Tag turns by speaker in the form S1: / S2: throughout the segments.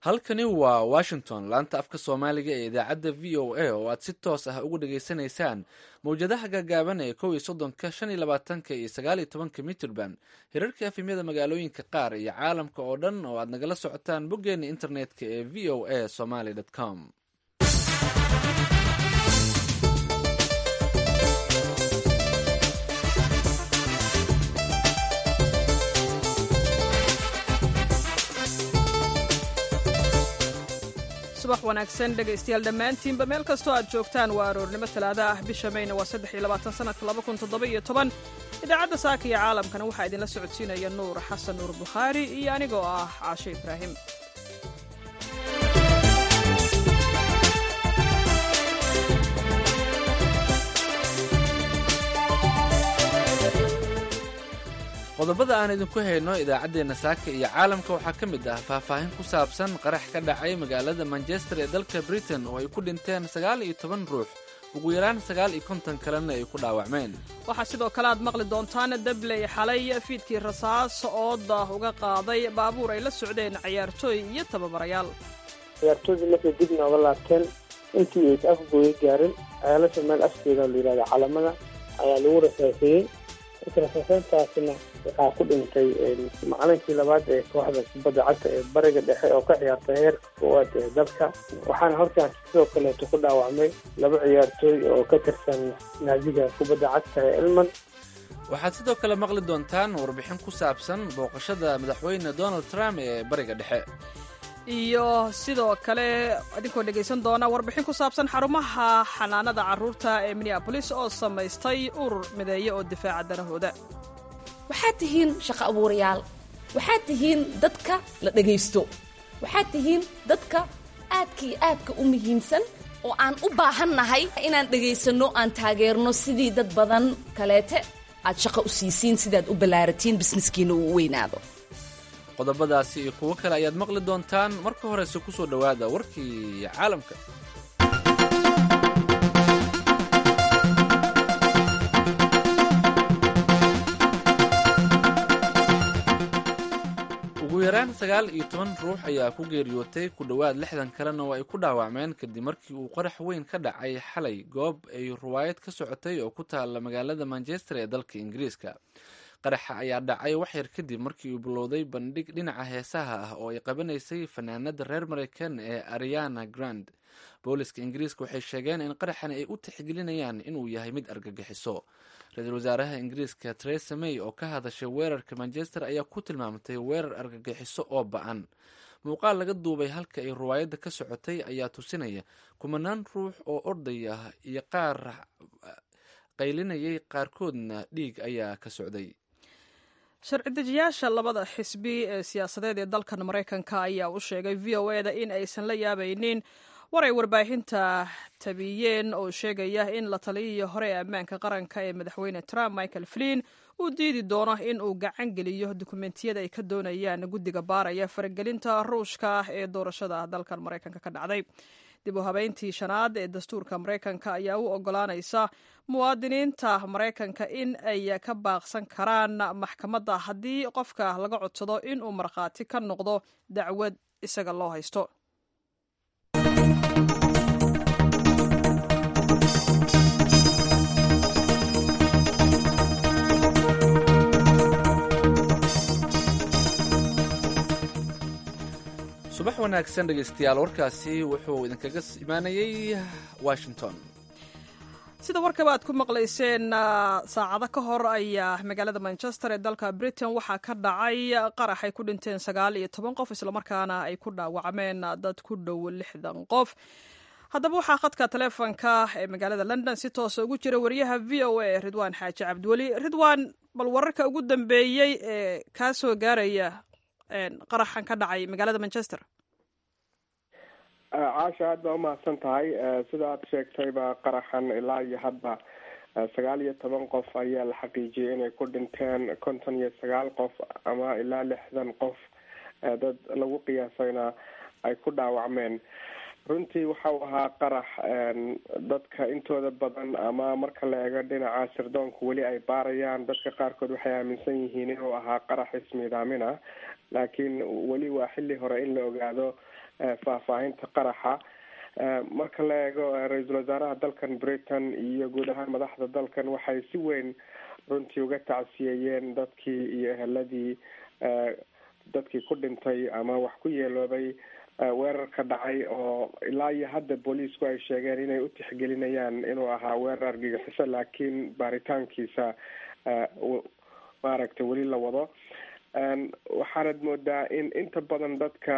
S1: halkani waa washington laanta afka soomaaliga ee idaacadda v o a oo aad si toos ah uga dhageysanaysaan mawjadaha gaagaaban ee kow iyo soddonka shan iyo labaatanka iyo sagaal iyo tobanka mitrband hirarka efemyada magaalooyinka qaar iyo caalamka oo dhan oo aad nagala socotaan boggeena internetka ee v o a somaly com
S2: subax wanaagsan dhegaystayaal dhammaantiinba meel kastoo aad joogtaan waa aroornimo talaada ah bisha mayna waa saddex iyo labaatan sanadka laba kun toddoba iyo toban idaacadda saaka iyo caalamkana waxaa idinla socodsiinaya nuur xasan nuur bukhaari iyo anigoo ah caashe ibraahim
S1: qodobada aan idinku hayno idaacaddeenna saaka iyo caalamka waxaa ka mid ah faahfaahin ku saabsan qarax ka dhacay magaalada manchester ee dalka britain oo ay ku dhinteen sagaal iyo toban ruux ugu yaraan sagaal iyo konton kalena ay ku dhaawacmeen
S2: waxaa sidoo kale aad maqli doontaan dabley xalay fiidkii rasaas ooda uga qaaday baabuur ay la socdeen cayaartooy iyo tababarayaal
S3: ciyaartooydii markay dib nooga laabteen intii aysa afgooya gaarin ceelasha meel afkeeda la yidhahda calamada ayaa lagu rasaasayey rasaaseintaasina waxaa ku dhintay macalinkii labaad ee kooxda kubadda cagta ee bariga dhexe oo ka ciyaartay heerka koowaad ee dalka waxaana halkaas sidoo kaleeto ku dhaawacmay laba ciyaartooy oo ka tirsan naadiga kubadda cagta ee elman
S1: waxaad sidoo kale maqli doontaan warbixin ku saabsan booqashada madaxweyne donald trump ee bariga dhexe
S2: iyo sidoo kale idinkoo dhegaysan doona warbixin ku saabsan xarumaha xanaanada carruurta ee minneabolis oo samaystay urur mideeye oo difaaca danahooda
S4: waxaad tihiin shaqo abuurayaal waxaad tihiin dadka la dhegaysto waxaad tihiin dadka aadka iyo aadka u muhiimsan oo aan u baahannahay inaan dhegaysanno aan taageerno sidii dad badan kaleete aad shaqo u siisiin sidaad u ballaaratiin bisneskiina uu u weynaado
S1: qodobadaasi iyo kuwo kale ayaad maqli doontaan marka horese ku soo dhowaada warkii caalamka ugu yaraan sagaal iyo toban ruux ayaa ku geeriyootay ku dhowaad lixdan kalena oo ay ku dhaawacmeen kadib markii uu qarax weyn ka dhacay xalay goob ay ruwaayad ka socotay oo ku taalla magaalada manchester ee dalka ingiriiska qaraxa ayaa dhacay waxyar kadib markii uu bilowday bandhig dhinaca heesaha ah oo ay qabanaysay fanaanada reer mareykan ee ariana grand booliska ingiriiska waxay sheegeen in qaraxani ay u tixgelinayaan inuu yahay mid argagixiso ra-iisul wasaaraha ingiriiska teresa may oo ka hadashay weerarka manchester ayaa ku tilmaamtay weerar argagixiso oo ba-an muuqaal laga duubay halka ay ruwaayadda ka socotay ayaa tusinaya kumanaan ruux oo orday ah iyo qaar qaylinayay qaarkoodna dhiig ayaa ka socday
S2: sharci dejiyaasha labada xisbi ee siyaasadeed ee dalkan maraykanka ayaa u sheegay v o e da in aysan la yaabaynin war ay warbaahinta tabiyeen oo sheegaya in la taliyihii hore ee ammaanka qaranka ee madaxweyne trump michael flin uu diidi doono in uu gacan geliyo dukumentiyada ay ka doonayaan guddiga baaraya faragelinta ruushka ah ee doorashada dalkan maraykanka ka dhacday dib u habeyntii shanaad ee dastuurka maraykanka ayaa u ogolaanaysa muwaadiniinta maraykanka in ay ka baaqsan karaan maxkamadda haddii qofka laga codsado in uu markhaati ka noqdo dacwad isaga loo haysto
S1: subax wanaagsan dhegaystayaal warkaasi wuxuu idinkaga imaanayey washington
S2: sida warkaba aad ku maqlayseen saacado ka hor ayaa magaalada manchester ee dalka britain waxaa ka dhacay qarax ay ku dhinteen sagaal iyo toban qof islamarkaana ay ku dhaawacmeen dad ku dhow lixdan qof haddaba waxaa khadka taleefonka ee magaalada london si toosa ugu jira wariyaha v o a ridwaan xaaji cabdiweli ridwaan bal wararka ugu dambeeyey ee kaa soo gaaraya qaraxan ka dhacay magaalada manchester
S5: caasha aad baa umahadsan tahay sida aad sheegtayba qaraxan ilaa iyo hadda sagaal iyo toban qof ayaa la xaqiijiyay inay ku dhinteen konton iyo sagaal qof ama ilaa lixdan qof dad lagu qiyaasayna ay ku dhaawacmeen runtii waxa uu ahaa qarax dadka intooda badan ama marka la eego dhinaca sirdoonka weli ay baarayaan dadka qaarkood waxay aaminsan yihiin inuu ahaa qarax ismiidaamin ah laakiin weli waa xilli hore in la ogaado faahfaahinta qaraxa marka la eego ra-iisul wasaaraha dalkan britain iyo guud ahaan madaxda dalkan waxay si weyn runtii uga tacsiyeeyeen dadkii iyo eheladii dadkii ku dhintay ama wax ku yeeloobay weerarka dhacay oo ilaa iyo hadda booliisku ay sheegeen inay u tixgelinayaan inuu ahaa weerar argagixiso laakiin baaritaankiisa maaragtay weli la wado waxaanad moodaa in inta badan dadka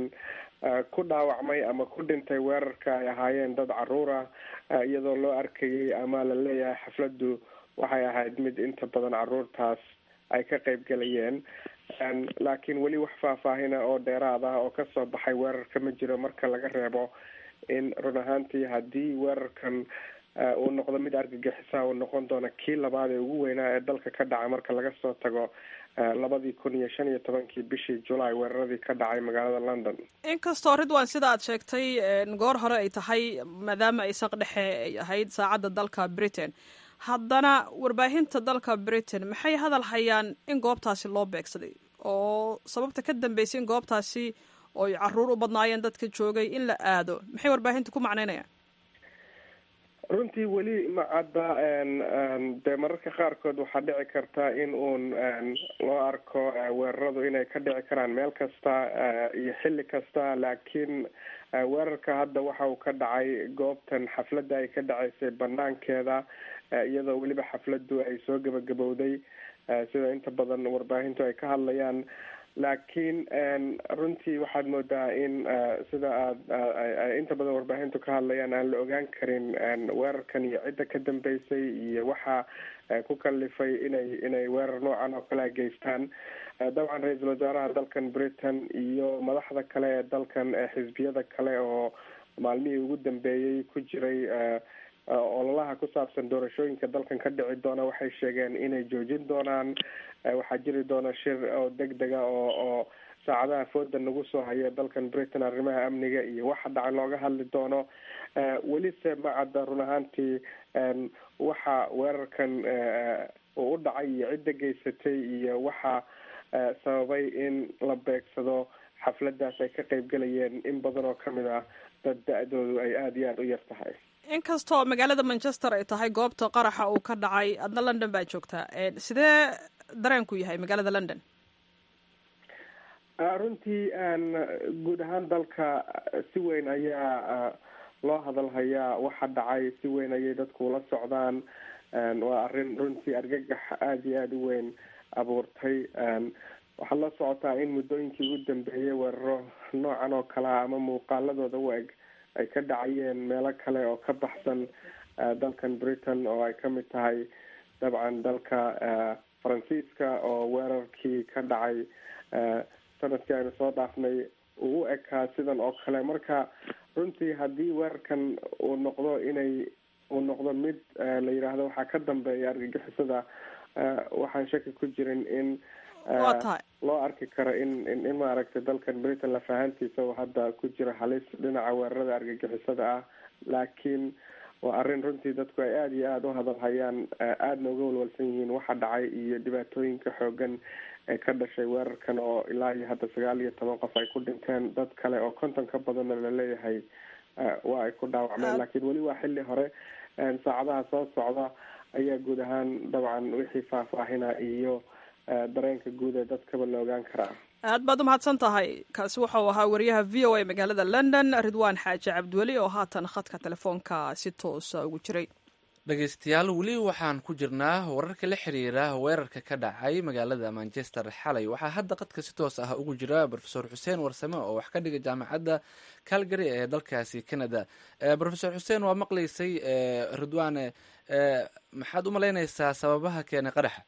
S5: ku dhaawacmay ama ku dhintay weerarka ay ahaayeen dad caruura iyadoo loo arkayay ama la leeyahay xafladdu waxay ahayd mid inta badan caruurtaas ay ka qayb gelayeen laakiin weli wax faahfaahina oo dheeraad ah oo kasoo baxay weerarka ma jiro marka laga reebo in run ahaantii haddii weerarkan uu noqdo mid argagixisa uu noqon doono kii labaad ee ugu weynaa ee dalka ka dhaca marka laga soo tago labadii kun iyo shan iyo tobankii bishii julaay weeraradii ka dhacay magaalada london
S2: inkastoo ridwan sida aad sheegtay goor hore ay tahay maadaama ay saq dhexe ay ahayd saacadda dalka britain haddana warbaahinta dalka britain maxay hadal hayaan in goobtaasi loo beegsaday oo sababta ka dambeysay in goobtaasi oy caruur u badnaayeen dadka joogay in la aado maxay warbaahinta ku macneynayaan
S5: runtii weli ma cadda dee mararka qaarkood waxaa dhici karta in uun loo arko weeraradu inay ka dhici karaan meel kasta iyo xilli kasta laakiin weerarka hadda waxa uu ka dhacay goobtan xafladda ay ka dhaceysay banaankeeda iyadoo weliba xafladdu ay soo gabagabowday sida inta badan warbaahintu ay ka hadlayaan laakiin runtii waxaad moodaa in sida aad inta badan warbaahintu ka hadlayaan aan la ogaan karin weerarkan iyo cidda ka dambeysay iyo waxa ku kalifay inay inay weerar noocan oo kale a geystaan dabcan ra-iisul wasaaraha dalkan britain iyo madaxda kale ee dalkan xisbiyada kale oo maalmihii ugu dambeeyey ku jiray ololaha ku saabsan doorashooyinka dalkan ka dhici doona waxay sheegeen inay joojin doonaan waxaa jiri doona shir oo deg dega oo oo saacadaha fooda nagu soo haya dalkan britain arrimaha amniga iyo waxa dhaca looga hadli doono welise ma cadda run ahaantii waxa weerarkan uu u dhacay iyo cidda geysatay iyo waxa sababay in la beegsado xafladaas ay ka qayb gelayeen in badan oo kamid ah dad da-doodu ay aada iyo aada u yar tahay
S2: inkastoo magaalada manchester ay tahay goobta qaraxa uu ka dhacay adna london baa joogtaa sidee dareenku yahay magaalada london
S5: runtii guud ahaan dalka si weyn ayaa loo hadalhayaa waxa dhacay si weyn ayay dadku ula socdaan waa arrin runtii argagax aada iyo aada u weyn abuurtay waxaad la socotaa in muddooyinkii ugu dambeeyay weeraro noocan oo kalea ama muuqaaladooda u eg ay ka dhacayeen meelo kale oo ka baxsan dalkan britain oo ay kamid tahay dabcan dalka faransiiska oo weerarkii ka dhacay sanadkii aynu soo dhaafnay uu u ekaa sidan oo kale marka runtii haddii weerarkan uu noqdo inay uu noqdo mid la yidhaahdo waxaa ka dambeeya argagixisada waxaan shaki ku jirin in loo arki karo in in maaragtay dalkan britain lafahantiisa uu hadda ku jiro halis dhinaca weerarada argagixisada ah laakiin waa arrin runtii dadku ay aada iyo aada u hadalhayaan aadna uga walwalsan yihiin waxa dhacay iyo dhibaatooyinka xoogan ee ka dhashay weerarkan oo ilaa iyo hadda sagaal iyo toban qof ay ku dhinteen dad kale oo konton ka badanna laleeyahay waa ay ku dhaawacmeen laakiin weli waa xilli hore saacadaha soo socda ayaa guud ahaan dabcan wixii faahfaahina iyo dareenka guud ee dadkaba la ogaan karaa
S2: aad baad umahadsan tahay kaasi wuxuu ahaa wariyaha v o a magaalada london ridwaan xaaji cabdiweli oo haatan khadka telefoonka si toosa ugu jiray
S1: dhegeystayaal weli waxaan ku jirnaa wararka la xiriira weerarka ka dhacay magaalada manchester xalay waxaa hadda qadka si toos ah ugu jira rofesor xuseen warsame oo wax ka dhiga jaamacadda calgary ee dalkaasi canada rofesor xuseen waa maqlaysay ridwaane maxaad u malaynaysaa sababaha keenay qaraxa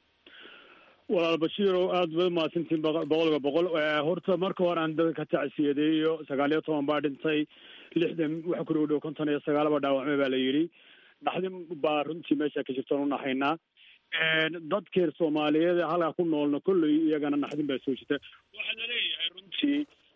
S6: walaal bashiiro aada bay umahadsantiin boqolkiiba boqol horta marka hore aan dadka ka tacsiyadeeyo sagaal iyo toban baa dhintay lixdan waxa ku dhow dhow konton iyo sagaalaba dhaawacmay baa la yidhi dhaxdin baa runtii meesha ka jirtaan unahaynaa dadkeer soomaaliyeed halkaa ku noolna kolley iyagana naxdin baa soo jirta waxaa laleeyahay runtii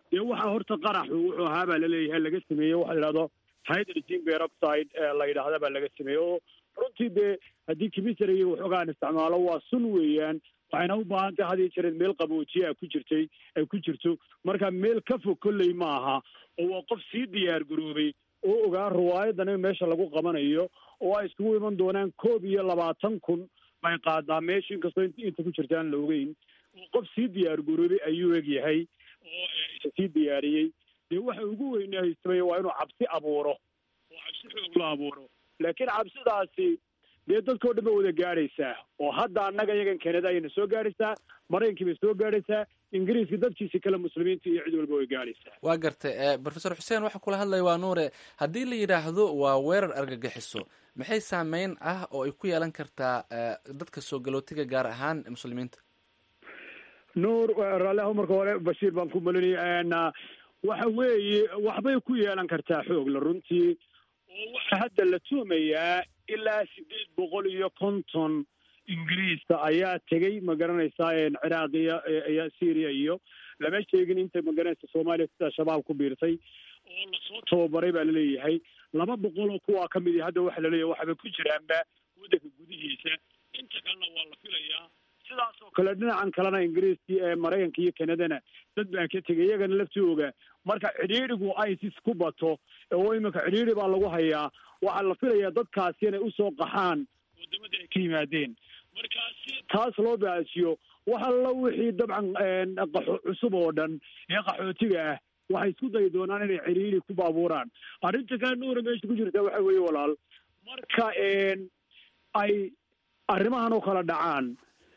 S6: dee waxaa horta qaraxu wuxuu ahaa baa laleeyahay laga sameeyey waxa la yidhahdo hydrogen peroxide la yidhaahda baa laga sameeyey oo runtii dee haddii kimisariga waxoogaan isticmaalo waa sun weeyaan waxayna u baahan tahay had iyo jereed meel qaboojiye a ku jirtay ay ku jirto marka meel ka fog kolley ma aha oo waa qof sii diyaar garoobay oo ogaa riwaayadan in meesha lagu qabanayo oo ay iskugu iman doonaan koob iyo labaatan kun bay qaadaa meesha inkastoo inta ku jirta aan la ogeyn oo qof sii diyaar garoobay ayuu eg yahay oo isa sii diyaariyey dee waxa ugu weyne haystamay waa inuu cabsi abuuro oo cabsi xoog la abuuro laakiin cabsidaasi dee dadkao dhan ba wada gaadhaysaa oo hadda annaga iyagan kanada ayayna soo gaadhaysaa maraykankii bay soo gaadhaysaa ingiriiska dadkiisi kale muslimiinta iyo cid walba way gaadhaysaa
S1: waa gartay profesor xuseen waxaa kula hadlaya waa nuure haddii la yidhaahdo waa weerar argagixiso maxay saameyn ah oo ay ku yeelan kartaa dadka soo galootiga gaar ahaan muslimiinta
S6: nuur raalliaho marka hore bashiir baan ku malinaya waxa weeye waxbay ku yeelan kartaa xoogla runtii oo waxaa hadda la tuumayaa ilaa sideed boqol iyo konton ingiriista ayaa tegey ma garanaysaa ciraaq iyo iyo syria iyo lama sheegin inta magaranaysa soomaaliya sida shabaab ku biirtay oo lasoo tababaray baa laleeyahay laba boqol oo kuwaa ka midi hadda waxa laleeyahay waxaba ku jiraanba waddanka gudihiisa inta kalena waa la filayaa sidaas oo kale dhinacan kalena ingiriiskii ee maraykanka iyo kanadana dad baa ka tegay iyagana laftooga marka cidhiidhigu isis ku bato oo iminka cidhiidhi baa lagu hayaa waxaa la filayaa dadkaasi inay usoo qaxaan waddamadii ay ka yimaadeen marka si taas loo baajiyo wax alla wixii dabcan qaxo cusub oo dhan ee qaxootiga ah waxay isku dayi doonaan inay cidhiidhi ku baabuuraan arrinta kale nuura meesha ku jirta waxa weeye walaal marka ay arrimahan oo kala dhacaan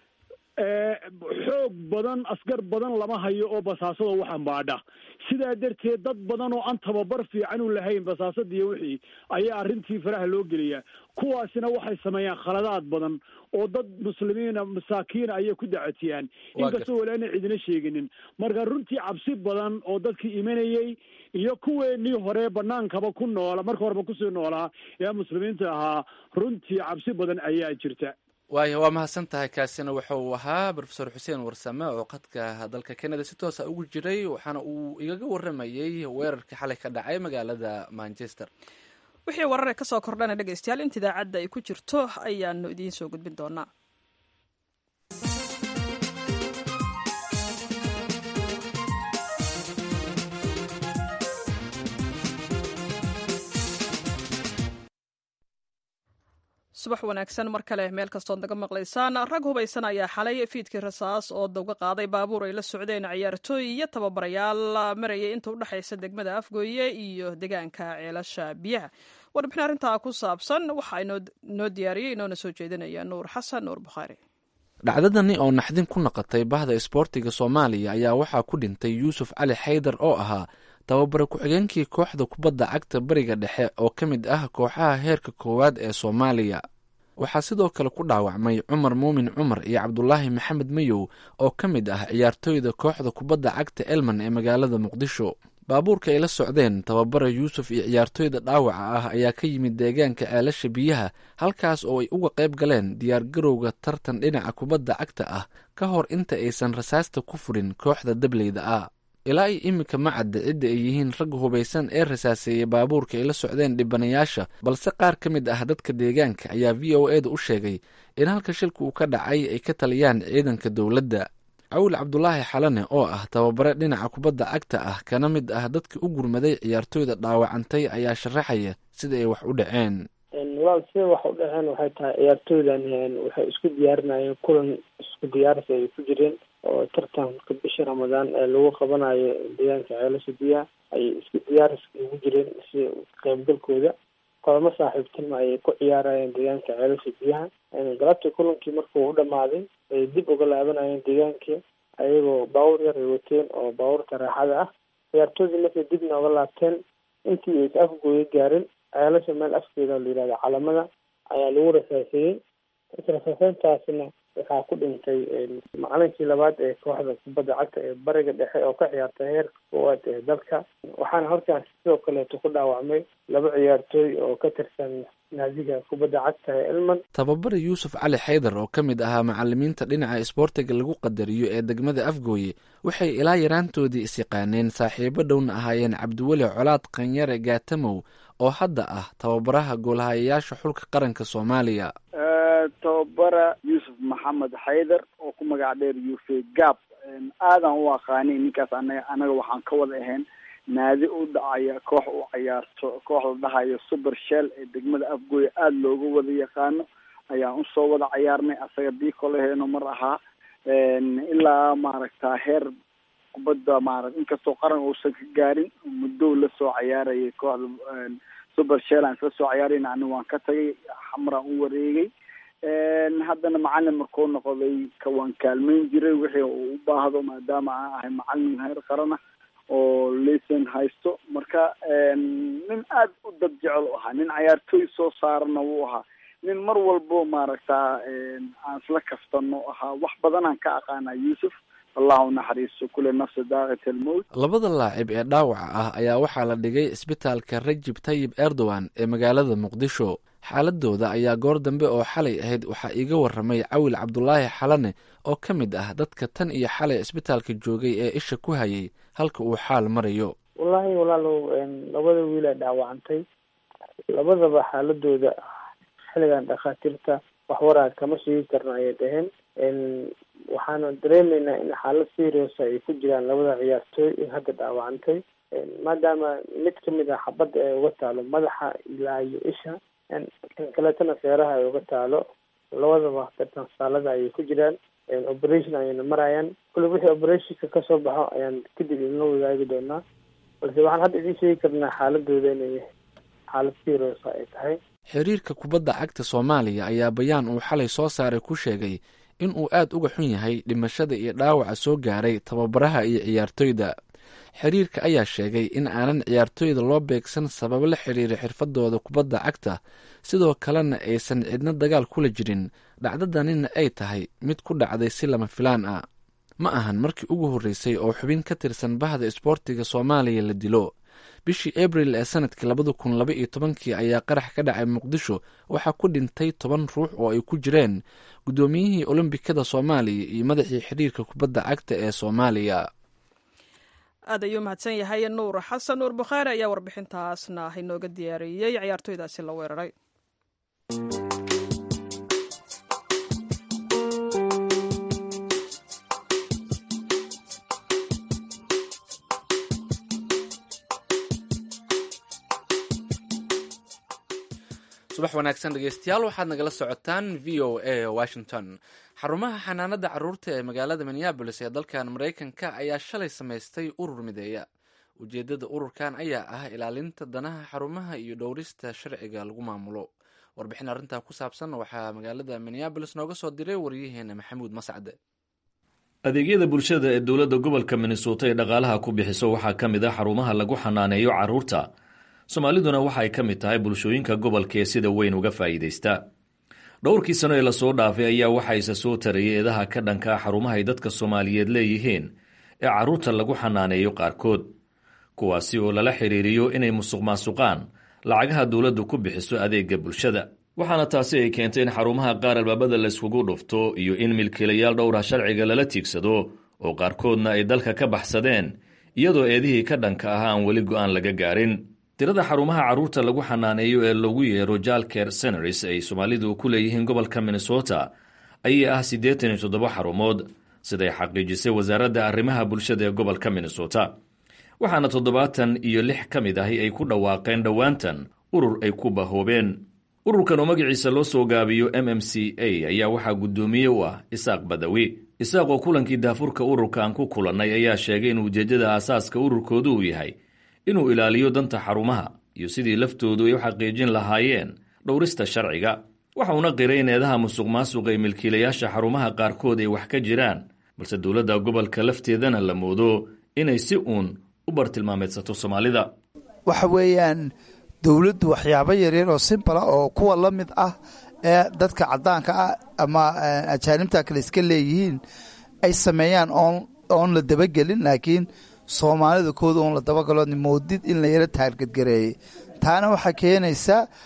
S6: xoog badan askar badan lama hayo oo basaasada wax ambaadha sidaa darteed dad badan oo aan tababar fiican u lahayn basaasada iyo wixii ayaa arrintii faraha loo geliyaa kuwaasina waxay sameeyaan khaladaad badan oo dad muslimiina masaakiina ayay ku dacatiyaan inkastoo walaana cidina sheeginin marka runtii cabsi badan oo dadkii imanayey iyo kuweenii hore banaankaba ku noola marka horeba kusii noolaa ee muslimiinta ahaa runtii cabsi badan ayaa jirta
S1: waaya waa mahadsan tahay kaasina waxa uu ahaa rofesor xuseen warsame oo qadka dalka canada si toosa ugu jiray waxaana uu igaga waramayey weerarkii xalay ka dhacay magaalada manchester
S2: wixii warare ka soo kordhana dhegeystayaal inta idaacadda ay ku jirto ayaanu idiin soo gudbin doonaa subax wanaagsan mar kale meel kastood naga maqlaysaan rag hubaysan ayaa xalay fiidkii rasaas oo dawga qaaday baabuur ay la socdeen ciyaartooy iyo tababarayaal marayay inta udhexaysa degmada afgooye iyo deegaanka ceelasha biyaha warbixin arrintaa ku saabsan waxaa inoo diyaariyey inoona soo jeedinaya nuur xasan nuur bukhaari
S1: dhacdadani oo naxdin ku noqotay bahda isboortiga soomaaliya ayaa waxaa ku dhintay yuusuf cali xaydar oo ahaa tababare ku-xigeenkii kooxda kubadda cagta bariga dhexe oo ka mid ah kooxaha heerka koowaad ee soomaaliya waxaa sidoo kale ku dhaawacmay cumar muumin cumar iyo cabdulaahi maxamed mayow oo ka mid ah ciyaartooyda kooxda kubadda cagta elman ee magaalada muqdisho baabuurka ay la socdeen tababare yuusuf iyo ciyaartooyda dhaawaca ah ayaa ka yimid deegaanka ceelasha biyaha halkaas oo ay uga qayb galeen diyaargarowga tartan dhinaca kubadda cagta ah ka hor inta aysan rasaasta ku furin kooxda dableyda ah ilaa iyo iminka ma cadda cidda ay yihiin ragga hubaysan ee rasaaseeyey baabuurka ay la socdeen dhibanayaasha balse qaar ka mid ah dadka deegaanka ayaa v o e da u sheegay in halka shilka uu ka dhacay ay ka taliyaan ciidanka dowladda cawil cabdulaahi xalane oo ah tababare dhinaca kubadda cagta ah kana mid ah dadka u gurmaday ciyaartooyda dhaawacantay ayaa sharaxaya sida ay wax u dhaceen
S3: walaal sida wax u dhaceen waxay tahay ciyaartooydan waxay isku diyaarinayeen kulan isku diyaarsi ay ku jireen oo tartanka bisha ramadaan ee lagu qabanayo deegaanka ceelasha biyaha ayay isku diyaariska ugu jireen si qaybgalkooda kulamo saaxiibtinimo ayay ku ciyaarayeen deegaanka ceelasha biyaha galabtii kulankii markuu u dhamaaday ay dib uga laabanayeen deegaankii ayagoo baawur yar ay wateen oo baawurta raaxada ah ciyaartoydii markay dib nooga laabteen intii aysa afgooya gaarin ceelasha meel afkeeda la yihahdo calamada ayaa lagu rasaaseeyey rasaaseyntaasina waxaa ku dhintay macalinkii labaad ee kooxda kubadda cagta ee bariga dhexe oo ka ciyaartay heerka koowaad ee dalka waxaana halkaas sidoo kaleeto ku dhaawacmay laba ciyaartooy oo ka tirsan naadiga kubadda cagta ee elman
S1: tababare yuusuf cali xaydar oo ka mid ahaa macalimiinta dhinaca isboortiga lagu qadariyo ee degmada afgooye waxay ilaa yaraantoodii isyaqaaneen saaxiibo dhowna ahaayeen cabdiweli colaad qanyare gaatamow oo hadda ah tababaraha goolhayayaasha xulka qaranka soomaaliya
S7: tababara yuusuf maxamed xaydar oo ku magac dheer yufe gab aadan u aqaanay ninkaas anaga anaga waxaan ka wada ahayn naadi u dhacaya koox u cayaarto koox la dhahayo super shell ee degmada afgooye aada looga wada yaqaano ayaan usoo wada cayaarnay asaga diikoleheeno mar ahaa ilaa maaragta heer kubadda maarata inkastoo qaran uusan ka gaarin muddo la soo cayaarayay kooxda super shell aan isla soo cayaarayna ani waan ka tagay xamraan u wareegay haddana macalin markuu noqday ka waan kaalmeyn jiray wixii uu u baahdo maadaama aan ahay macalin heer qarana oo layson haysto marka nin aada u dad jecel u ahaa nin cayaartooy soo saarana wuu ahaa nin mar walbo maaragta aan isla kaftano ahaa wax badanaan ka aqaanaa yuusuf allah u naxariiso kule nafsa daaqit almowt
S1: labada laacib ee dhaawaca ah ayaa waxaa la dhigay isbitaalka rajib tayib erdogan ee magaalada muqdisho xaaladooda ayaa goor dambe oo xalay ahayd waxaa iiga waramay cawil cabdulaahi xalane oo ka mid ah dadka tan iyo xalay isbitaalka joogay ee isha ku hayay halka uu xaal marayo
S3: wallaahi walaalow labada wiilaa dhaawacantay labadaba xaaladooda xilligan dhakhaatiirta wax waraa kama sheegi karna ayay dhaheen waxaana dareemaynaa in xaalad seriosa ay ku jiraan labada ciyaartooy in hadda dhaawacantay maadaama mid kamid ah xabadda ay uga taalo madaxa ilaa iyo isha kan kaleetana feeraha ay uga taalo labadaba dartan saalada ayay ku jiraan operation ayayna marayaan kule wixii operationka kasoo baxo ayaan kadib idinla wadaagi doonaa balse waxaan hadda idiin sheegi karnaa xaaladooda inay xaalad seriosa ay tahay
S1: xiriirka kubadda cagta soomaaliya ayaa bayaan uu xalay soo saaray ku sheegay in uu aad uga xun yahay dhimashada iyo dhaawaca soo gaaray tababaraha iyo ciyaartoyda xiriirka ayaa sheegay in aanan ciyaartoyda loo beegsan sababo la xiriira xirfadooda kubadda cagta sidoo kalena aysan cidna dagaal kula jirin dhacdadanina ay tahay mid ku dhacday si lama filaan ah ma ahan markii ugu horreysay oo xubin ka tirsan bahda isboortiga soomaaliya la dilo bishii abril ee sanadkii labada kun laba iyo tobankii ayaa qarax ka dhacay muqdisho waxaa ku dhintay toban ruux oo ay ku jireen guddoomiyihii olombikada soomaaliya iyo madaxii xiriirka kubadda cagta ee soomaaliya
S2: aad ayuu mahadsan yahay nuur xasan nuur bukhaari ayaa warbixintaasna inooga diyaariyey ciyaartooydaasi la weeraray
S1: subax wanaagsan dhegeystayaal waxaad nagala socotaan v o a washington xarumaha xanaanada caruurta ee magaalada minneabolis ee dalkan maraykanka ayaa shalay samaystay urur mideeya ujeedada ururkan ayaa ah ilaalinta danaha xarumaha iyo dhowrista sharciga lagu maamulo warbixin arrintaa ku saabsan waxaa magaalada minneabolis nooga soo diray waryaheena maxamuud mascade
S8: adeegyada bulshada ee dowladda gobolka minnesota ee dhaqaalaha ku bixiso waxaa ka mid ah xarumaha lagu xanaaneeyo carruurta soomaaliduna waxay ka mid tahay bulshooyinka gobolka ee sida weyn uga faa'iidaysta dhowrkii sano ee lasoo dhaafay ayaa waxaa isa soo tarayay eedaha ka dhanka ah xarumaha ay dadka soomaaliyeed leeyihiin ee carruurta lagu xanaaneeyo qaarkood kuwaasi oo lala xidhiiriyo inay musuq maasuqaan lacagaha dowladdu ku bixiso adeegga bulshada waxaana taasi ay keentay in xarumaha qaar albaabada layskugu dhufto iyo in milkiilayaal dhowra sharciga lala tiigsado oo qaarkoodna ay dalka ka baxsadeen iyadoo eedihii ka dhanka ah aan weli go'aan laga gaarin tirada xarumaha carruurta lagu xanaaneeyo ee lagu yeero jalker senaris ay soomaalidu ku leeyihiin gobolka minnesota ayaa ah siddeetan iyo toddoba xarumood siday xaqiijisay wasaaradda arrimaha bulshada ee gobolka minnesota waxaana toddobaatan iyo lix ka mid ahi ay ku dhawaaqeen dhowaantan urur ay ku bahoobeen ururkan oo magaciisa loo soo gaabiyo m m c a ayaa waxaa guddoomiye u ah isaaq badawi isaaq oo kulankii daafurka ururka aan ku kulannay ayaa sheegay in ujeeddada aasaaska ururkoodu uu yahay inuu ilaaliyo danta xarumaha iyo sidii laftoodu ay u xaqiijin lahaayeen dhowrista sharciga waxa uuna qiray in eedaha musuq maasuqa ee milkiilayaasha xarumaha qaarkood ay wax ka jiraan balse dowladda gobolka lafteedana la moodo inay si uun u bartilmaameedsato soomaalida
S9: waxa weeyaan dowladdu waxyaabo yaryar oo simbala oo kuwa la mid ah ee dadka caddaanka ah ama ajaanibta kale iska leeyihiin ay sameeyaan oon oon la dabagelin laakiin soomaalida kooda oon la dabagalo moodid in la yaro taargadgareeyey taana waxaa keenaysaa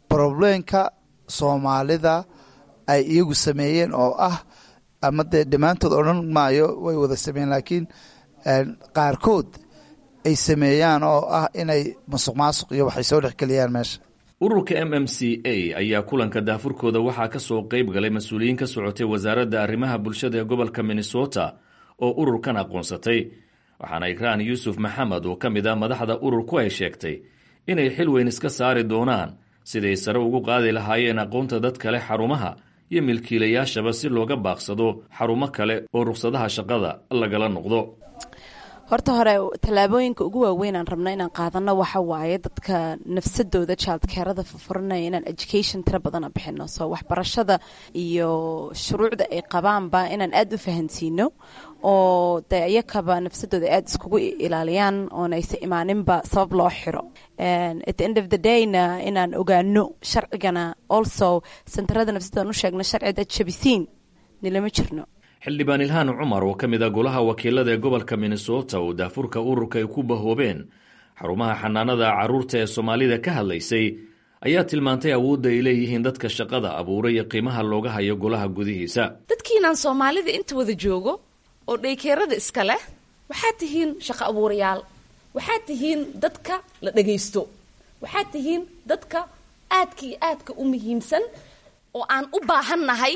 S9: problemka soomaalida ay iyagu sameeyeen oo ah ama dee dhammaantood odhan maayo way wada sameeyeen laakiin qaarkood ay sameeyaan oo ah inay masuq maasuq iyo waxay soo dhexgeliyaan meesha
S8: ururka m m c a ayaa kulanka daafurkooda waxaa ka soo qayb galay mas-uuliyiin ka socotay wasaaradda arrimaha bulshada ee gobolka minnesota oo ururkan aqoonsatay waxaana ikraan yuusuf maxamed oo ka mid ah madaxda ururku ay sheegtay inay xil weyn iska saari doonaan siday sare ugu qaadi lahaayeen aqoonta dad kale xarumaha iyo milkiilayaashaba si looga baaqsado xarumo kale oo ruqsadaha shaqada lagala noqdo
S10: horta hore tallaabooyinka ugu waaweyn aan rabno inaan qaadano waxa waaye dadka nafsadooda jildkeerada furfuranaya inaan education tiro badana bixino soo waxbarashada iyo shuruucda ay qabaanba inaan aada u fahansiino oo dee iyakaba nafsadooda aada iskugu ilaaliyaan oona aysa imaaninba sabab loo xiro at the end of the dayna inaan ogaano sharcigana also sentarada nafsadoodan u sheegno sharciga jabisiin nilama jirno
S8: xildhibaan ilhaan cumar oo ka mid a golaha wakiilada ee gobolka minnesota oo daafurka ururka ay ku bahoobeen xarumaha xanaanada carruurta ee soomaalida ka hadlaysay ayaa tilmaantay awoodda ay leeyihiin dadka shaqada abuuray iyo qiimaha looga hayo golaha gudihiisa
S4: dadkiinaan soomaalida inta wada joogo oo dhaykeerada iska leh waxaad tihiin shaqo abuurayaal waxaad tihiin dadka la dhagaysto waxaad tihiin dadka aadka iyo aadka u muhiimsan oo aan u baahannahay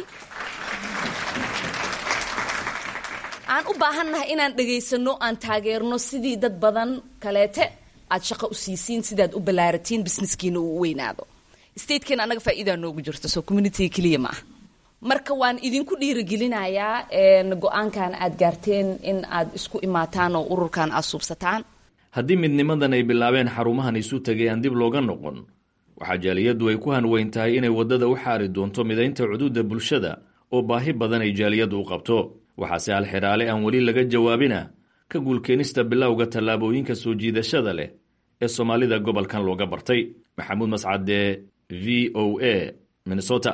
S4: aan u baahannahay inaan dhegaysano aan taageerno sidii dad badan kaleete aad shaqo u siisiin sidaad u ballaaratiin businesskiina uu u weynaado statekeena annaga faa'iidaa noogu jirto soo communitiga keliya ma ah marka waan idinku dhiirigelinayaa go-aankan aad gaarteen in aad isku imaataan oo ururkan aad suubsataan
S8: haddii midnimadan ay bilaabeen xarumahan isu tegay aan dib looga noqon waxaa jaaliyaddu ay ku hanweyn tahay inay waddada u xaari doonto midaynta cuduudda bulshada oo baahi badan ay jaaliyaddu u qabto waxaase halxidhaale aan weli laga jawaabina ka guulkeenista bilowga tallaabooyinka soo jiidashada leh ee soomaalida gobolkan looga bartay maxamuud mascade v o a minnesota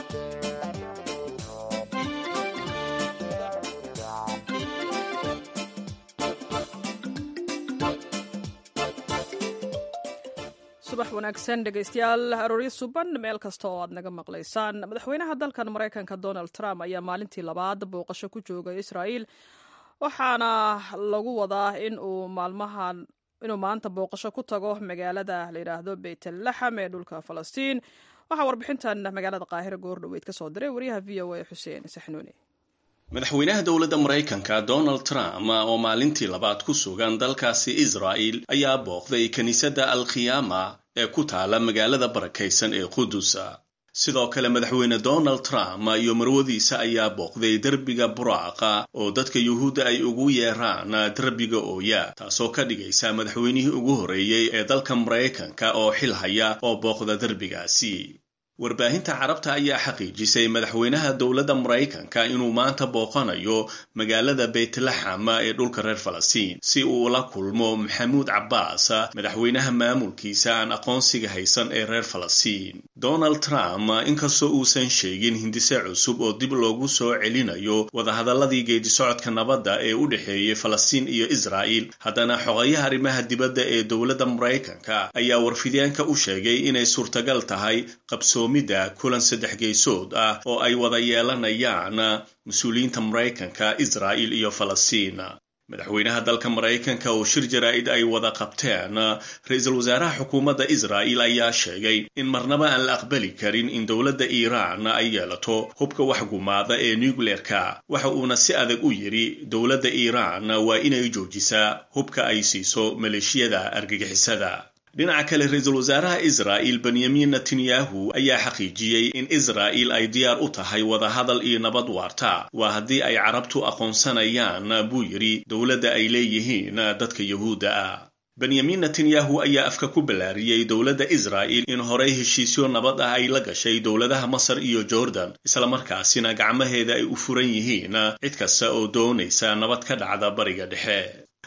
S2: subax wanaagsan dhegaystayaal arooryo suban meel kasta oo aad naga maqlaysaan madaxweynaha dalkan maraykanka donald trump ayaa maalintii labaad booqasho ku joogay israa'iil waxaana lagu wadaa in uu maalmahan inuu maanta booqasho ku tago magaalada la yidhaahdo beytlaxam ee dhulka falastiin waxaa warbixintan magaalada qaahira goordhoweyd ka soo diray wariyaha v o a xuseen saxnuuni
S11: madaxweynaha dowladda maraykanka donald trump oo maalintii labaad ku sugan dalkaasi israa'il ayaa booqday kiniisadda alkhiyaama ee ku taala magaalada barakaysan ee qudus sidoo kale madaxweyne donald trump iyo marwadiisa ayaa booqday derbiga buraaqa oo dadka yuhuudda ay ugu yeeraan derbiga ooya taasoo ka dhigaysa madaxweynihii ugu horreeyey ee dalka maraykanka oo xil haya oo booqda derbigaasi warbaahinta carabta ayaa xaqiijisay madaxweynaha dowladda maraykanka inuu maanta booqanayo magaalada beytlaxam ee dhulka reer falastiin si uu ula kulmo maxamuud cabbaas madaxweynaha maamulkiisa aan aqoonsiga haysan ee reer falastiin donald trump inkastoo uusan sheegin hindise cusub oo dib loogu soo celinayo wadahadalladii geedisocodka nabadda ee u dhexeeyey falastiin iyo israa'il haddana xogayaha arrimaha dibadda ee dowladda maraykanka ayaa warfidyaanka u sheegay inay suurtagal tahay qabso mida kulan saddex geysood ah oo ay wada yeelanayaan mas-uuliyiinta maraykanka israa'il iyo falastiin madaxweynaha dalka maraykanka oo shir jaraa'id ay wada qabteen ra-iisul wasaaraha xukuumadda israa'il ayaa sheegay in marnaba aan la aqbali karin in dowladda iiraan ay yeelato hubka wax gumaada ee nucleerka waxa uuna si adag u yidhi dowladda iiraan waa inay joojisaa hubka ay siiso maleeshiyada argagixisada dhinaca kale ra-iisul wasaaraha israa'il benyamin netanyahu ayaa xaqiijiyey in israa'il ay diyaar u tahay wadahadal iyo nabad waarta waa haddii ay carabtu aqoonsanayaan buu yidhi dowladda ay leeyihiin dadka yuhuudda ah benyamin netanyahu ayaa afka ku ballaariyey dowladda israa'il in horey heshiisyo nabad ah ay la gashay dowladaha masar iyo jordan islamarkaasina gacmaheeda ay u furan yihiin cid kasta oo doonaysa nabad ka dhacda bariga dhexe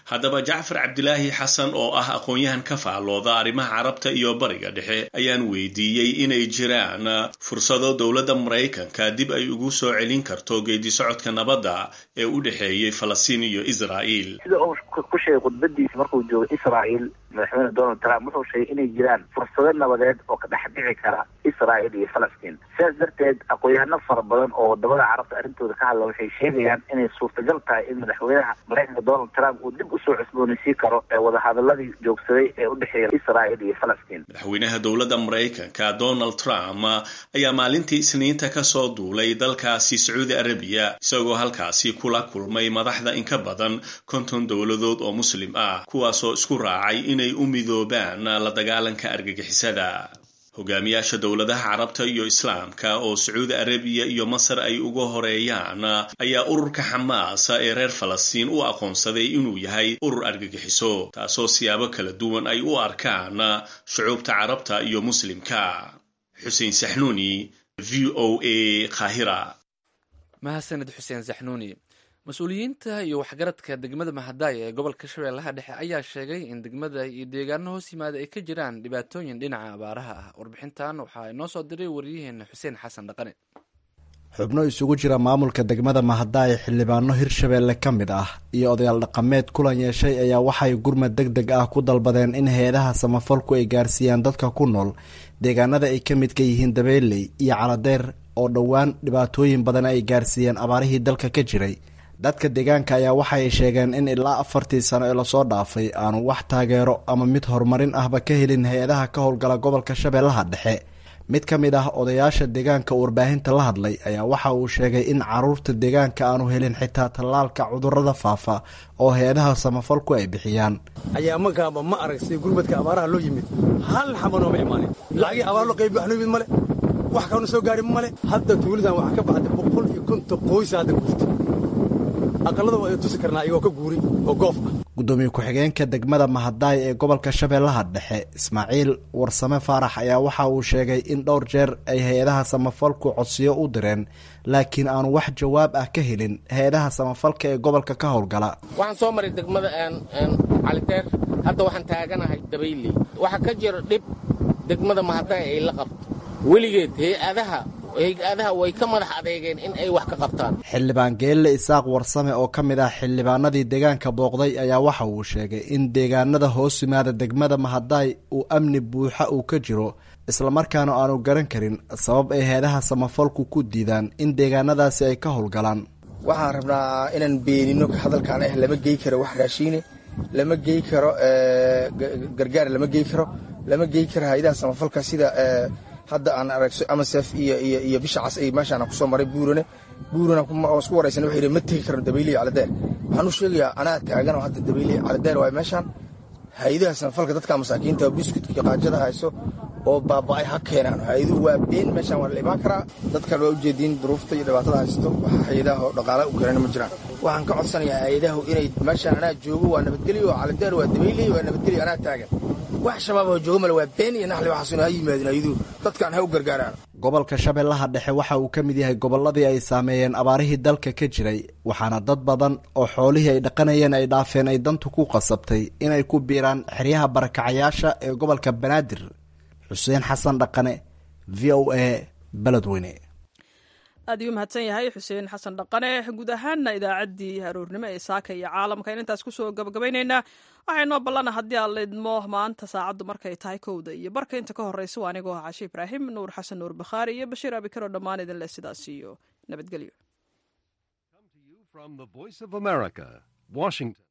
S11: haddaba jacfar cabdilaahi xasan oo ah aqoon-yahan ka faallooda arrimaha carabta iyo bariga dhexe ayaan weydiiyey inay jiraan fursado dowladda maraykanka dib ay ugu soo celin karto geedi socodka nabadda ee u dhexeeyey falastiin iyo israa'iil
S12: sida uu ku sheegay khudbadiisa markuu joogay israa'iil madaxweyne donald trump wuxuu sheegay inay jiraan fursado nabadeed oo ka dhex dhici kara israa'iil iyo falastiin sidaas darteed aqoon-yahano fara badan oo wadamada carabta arrintooda ka hadla waxay sheegayaan inay suurtagal tahay in madaxweynaha maraykanka donald trump uu dib usoo cusboonaysiin karo ee wadahadaladii joogsaday ee u dhexeeya israa'iil iyo falastiin
S11: madaxweynaha dowladda maraykanka donald trump ayaa maalintii isniinta kasoo duulay dalkaasi sacuudi arabiya isagoo halkaasi kula kulmay madaxda in ka badan konton dowladood oo muslim ah kuwaasoo isku raacay inay u midoobaan la dagaalanka argagixisada hogaamiyaasha dowladaha carabta iyo islaamka oo sacuudi arabiya iyo masar ay uga horeeyaan ayaa ururka xamaas ee reer falastiin u aqoonsaday inuu yahay urur argagixiso taasoo siyaabo kala duwan ay u arkaan shucuubta carabta iyo muslimka xuseen saxnuuni v o a kahira
S1: mahadsaned xuseen saxnuuni mas-uuliyiinta iyo waxgaradka degmada mahadaaya ee gobolka shabeellaha dhexe ayaa sheegay in degmada iyo deegaano hoos yimaada ay ka jiraan dhibaatooyin dhinaca abaaraha ah warbixintan waxaa inoo soo diray wariyaheena xuseen xasan dhaqane
S13: xubno isugu jira maamulka degmada mahadaaya xildhibaano hirshabeelle ka mid ah iyo odayaal dhaqameed kulan yeeshay ayaa waxay gurmad deg deg ah ku dalbadeen in hay-adaha samafalku ay gaarsiiyaan dadka ku nool deegaanada ay ka midka yihiin dabeeley iyo caladeer oo dhowaan dhibaatooyin badan ay gaarsiiyeen abaarihii dalka ka jiray dadka deegaanka ayaa waxay sheegeen in ilaa afartii sano ee lasoo dhaafay aanu wax taageero ama mid horumarin ahba ka helin hay-adaha ka howlgala gobolka shabeellaha dhexe mid ka mid ah odayaasha deegaanka warbaahinta la hadlay ayaa waxa uu sheegay in caruurta deegaanka aanu helin xitaa tallaalka cudurada faafa oo hay-adaha samafalku ay bixiyaan
S14: ayaa magaaba ma arag sida gurmadka abaaraha loo yimid hal xaba nooma imaanin lacagii abaar loo qaybi wax noo yimid male wax kaanu soo gaarin male hadda tuulidan waxaa ka baxday boqol iyo konton qoysa hadda guurta aqalada waa tusi karnaa iyagoo ka guuri oo goof ah
S13: gudoomiye ku-xigeenka degmada mahadaay ee gobolka shabeellaha dhexe ismaaciil warsame faarax ayaa waxa uu sheegay in dhowr jeer ay hay-adaha samafalku codsiyo u direen laakiin aanu wax jawaab ah ka helin hay-adaha samafalka ee gobolka ka howlgala
S15: waxaan soo maray degmada caliteer hadda waxaan taaganahay dabayley waxaa ka jira dhib degmada mahadaay ay la qabto weligeed hay-adaha hay-adaha way ka madax adeegeen in ay wax ka qabtaan
S13: xildhibaan geelle isaaq warsame oo ka mid ah xildhibaanadii deegaanka booqday ayaa waxa uu sheegay in deegaanada hoos yimaada degmada mahadaay uu amni buuxa uu ka jiro islamarkaana aanu garan karin sabab ay heedaha samafalku ku diidaan in deegaanadaasi ay ka howlgalaan
S14: waxaan rabnaa inaan beenino hadalkaan ah lama gey karo wax raashiine lama gey karo gargaar lama gey karo lama gey karo hay-adaha samafalka sida hadda aan aragso amasef iyo iyo iyo bisha cas ay meeshaan kusoo maray buurane buurana oo isku waraysan waxay yidhi ma tegi karno dabaylihi caladeer waxaan u sheegayaa anaa taaganoo hadda dabaylihi caladeer waay meeshaan hay-adaha samafalka dadka masaakiinta biskutka qaajada hayso oo baaba'ay ha keenaan hay-aduhu waa been meeshaan waa la imaan karaa dadkan waa ujeediin duruufta iyo dhibaatada haysto wax hay-adaha oo dhaqaala u keenana ma jiraan waxaan ka codsanayaa hay-adahu inay meeshaan anaa joogo waa nabadgelyo oo caladeer waa dabaylihi waa nabadgelyo anaa taagan wax shabaab oo joogo male waa been iyo naxli waxaasuna ha yimaadin ayaduu dadkaan ha u gargaaraan
S13: gobolka shabeellaha dhexe waxa uu ka mid yahay gobolladii ay saameeyeen abaarihii dalka ka jiray waxaana dad badan oo xoolihii ay dhaqanayeen ay dhaafeen ay dantu ku qasabtay inay ku biiraan xeryaha barakacayaasha ee gobolka banaadir xuseen xasan dhaqane v o a beledweyne
S2: aad iyuu mahadsan yahay xuseen xasan dhaqane guud ahaanna idaacaddii aroornimo ee saaka iyo caalamka in intaas kusoo gabagabaynaynaa waxay noo ballana haddii aan laidmo maanta saacaddu markay tahay kowda iyo barka inta ka horreysa waa anigoo ah cashe ibraahim nuur xasan nuur bakhaari iyo bashiir abikaro dhammaan idin leh sidaas iyo nabadgelyo